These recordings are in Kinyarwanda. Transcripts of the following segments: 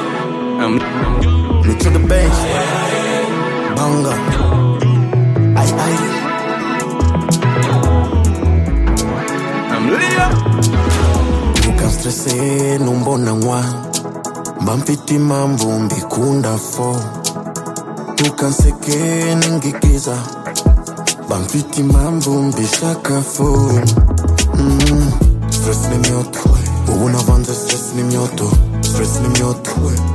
I'm, Look to the bench. Bongo. Ay, ay. I'm lit up. Nika stressé numbona ngwa bampita imambo mbikunda fo tukanseke ningikiza bamfita imambo mbishaka fo mm. stress ni myoto ubu navanze stress ni myoto stress ni myoto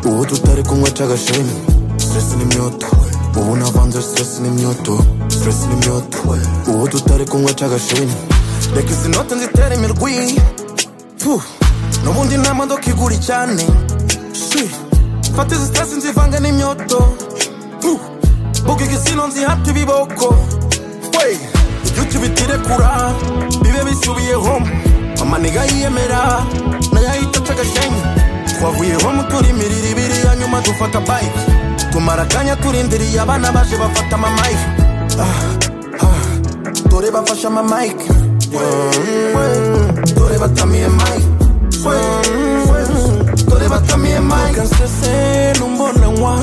ubu tutari kunywa cyagasheni stress ni myoto ubu navanze stress ni myoto stress ni myoto ubu tutari kunywa cyagasheni reka izi note nzitera imirwi Puh, n'ubundi nta modoka igura cyane Shit. mfata izi sitasi nzivange n'imyoto Puh, buga igisino nzihata ibiboko Wey, ibyo ukibitirekura bibe bisubiyeho mama ntigayiyemera nayo ahita aca agasheni twavuyeho turi imirire ibiri ya nyuma dufata bike tumara akanya turindiriye abana baje bafata amamayike ah, ah, dore bafashe amamayike dore batamiye mike dore batamiye mike nsese numbona nkwa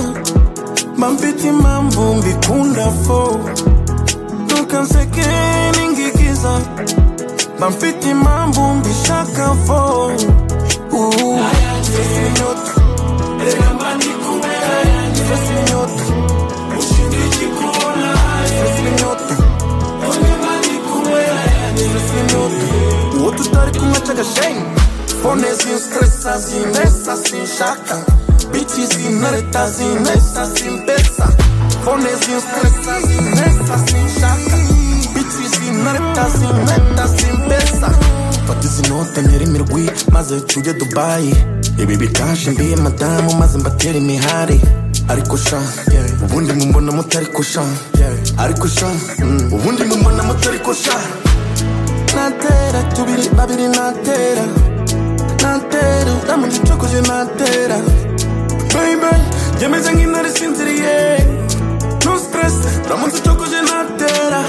bamfite impamvu mbikunda fo ntukanseke ningigiza bamfite impamvu mbishaka fo Uhu. Stress ni nyoto. Stress ni nyoto. Stress ni nyoto. stress ni myoto uwo tutari kumwe cy'agashenyi fone zinstresa zinesa sinshaka bici zinareta zinesa zimbesa fone zinstresa zinesa sinshaka bici zinareta zineta zimbesa fata izi note ntere imirwi maze tujye dubayi ibi bikaje mbiye madamu maze mbatere imihari ariko sha ubundi mumbona mutari kusha ariko sha mm, ubundi mumbona mutari kusha natera tubiri babiri natera natera ndamugicokoje natera baby yemeze nk'intare isinziriye no stress uramutse ucokoje natera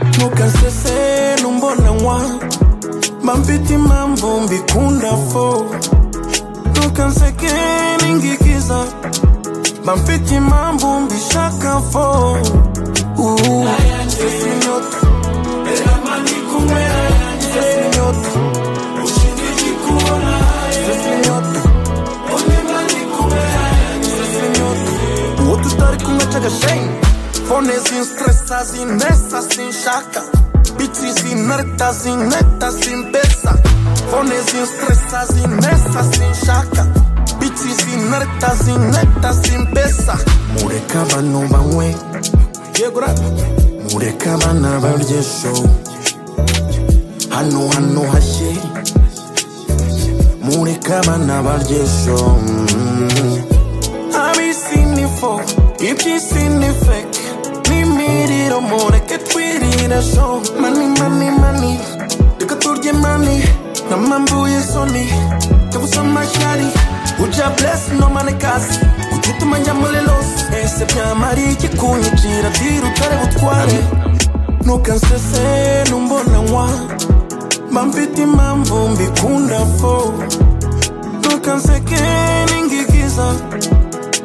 ntukansese numbona nkwa mba mfite impamvu mbikunda fo ntukanseke ningigiza bamfite impamvu mbishaka fo Uhu. Stress ni nyoto. Stress ni nyoto. Stress ni nyoto. Stress ni nyoto. uwo tutari kumwe cy'agashenyi fone zinstresa zinesa sinshaka bici zinareta zineta zimbesa fone zinstresa zinesa sinshaka bici zinareta zineta zimbesa mureka abantu banywe yegura mureka abana barye show hano hano hashye mureka abana barye show mm. ab'isi ni fo iby'isi ni feke n'imiriro mureke twirire sho mani mani mani reka turye mani namambuye soni kabusa amashyari ujya bless no mane kasi kututuma njya muri los ese byamara iki kunyicira dira utare butware ntukansese numbona nkwa mba mfite impamvu mbikunda fo ntukanseke ningigiza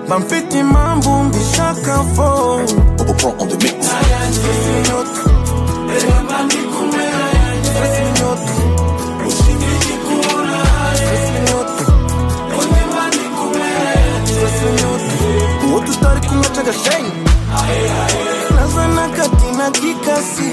mba mfite impamvu mbishaka fo Stress ni nyoto. Stress ni nyoto. Stress ni nyoto. Stress ni nyoto. uwo tutari kumwe cy'agashenyi nazana kati na gikasi